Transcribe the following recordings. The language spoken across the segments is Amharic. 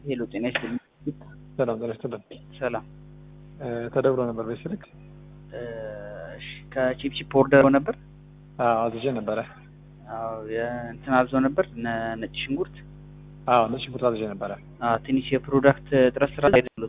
ሄሎ ጤና ይስጥልኝ። ሰላም ጤና ይስጥልን። ሰላም እ ተደውሎ ነበር በዚህ ስልክ? እሺ ከቺፕቺፕ ኦርደር ነበር። አዎ አዝዤ ነበረ። አዎ የእንትን አብዞ ነበር ነ- ነጭ ሽንኩርት። አዎ ነጭ ሽንኩርት አዝዤ ነበረ። አዎ ትንሽ የፕሮዳክት እጥረት ስራ አይደለም።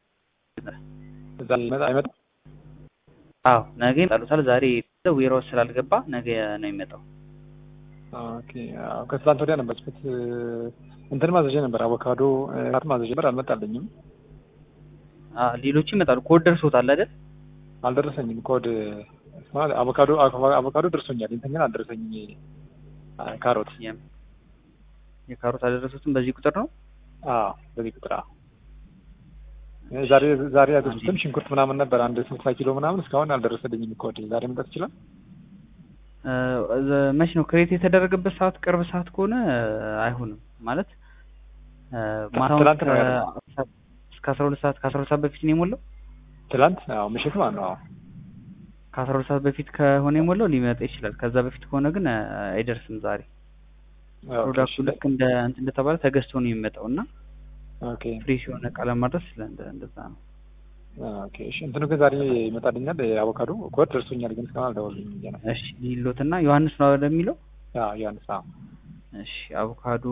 እዛ ይመጣ አይመጣም? አዎ ነገ ይመጣሉታል። ዛሬ ዌራውስ ስላልገባ ነገ ነው የሚመጣው። ኦኬ አዎ ከትላንት ወዲያ ነበር ስኩት እንትን ማዘዤ ነበር አቮካዶ ራት ማዘዤ ነበር አልመጣልኝም። አዎ ሌሎቹ ይመጣሉ። ኮድ ደርሶታል አይደል? አልደረሰኝም ኮድ ማለት አቮካዶ አቮካዶ ደርሶኛል። እንትን ግን አልደረሰኝም። አ- ካሮት የም- የካሮት አልደረሱትም። በዚህ ቁጥር ነው አዎ በዚህ ቁጥር አዎ ዛሬ ዛሬ ያዘዝኩትም ሽንኩርት ምናምን ነበር አንድ ስልሳ ኪሎ ምናምን እስካሁን አልደረሰልኝም ኮድ ዛሬ መምጣት ይችላል? እ፣ ዘ- መች ነው ክሬት የተደረገበት ሰዓት ቅርብ ሰዓት ከሆነ እ፣ አይሆንም ማለት እ፣ ማታውን ትናንት ነው ከ- ያደረገው። እስከ አስራ ሁለት ሰዓት ከአስራ ሁለት ሰዓት በፊት ነው የሞላው። ትላንት አዎ ምሽት ማለት ነው። አዎ ከአስራ ሁለት ሰዓት በፊት ከሆነ የሞላው ሊመጣ ይችላል። ከዛ በፊት ከሆነ ግን እ፣ አይደርስም። ዛሬ ኦኬ፣ ፕሮዳክቱ እሺ። ልክ እንደ እንትን እንደተባለ ተገዝቶ ነው የሚመጣው እና ኦኬ ፍሬሽ የሆነ እቃ ለማድረስ እንደ- እንደዛ ነው። ኦኬ እሺ። እንትኑ ግን ዛሬ ይመጣልኛል። የአቮካዶ ኮድ ደርሶኛል፣ ግን እስካሁን አልደወሉልኝም ብዬ ነው። እሺ ሊሎትና ዮሐንስ ነው አይደል የሚለው? አዎ ዮሐንስ። አዎ እሺ አቮካዶ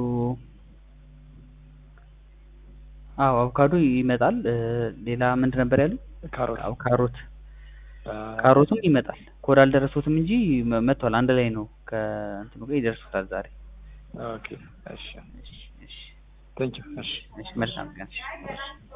አዎ አቮካዶ ይመጣል። እ፣ ሌላ ምንድን ነበር ያሉት? ካሮት አዎ ካሮት አ፣ ካሮቱም ይመጣል። ኮድ አልደረሱትም እንጂ መ- መጥቷል። አንድ ላይ ነው ከእንትኑ ጋር ይደርሱታል ዛሬ። ኦኬ እሺ። እሺ እሺ ቴንክ ዩ እሺ። እሺ መልካም ቀን። እሺ።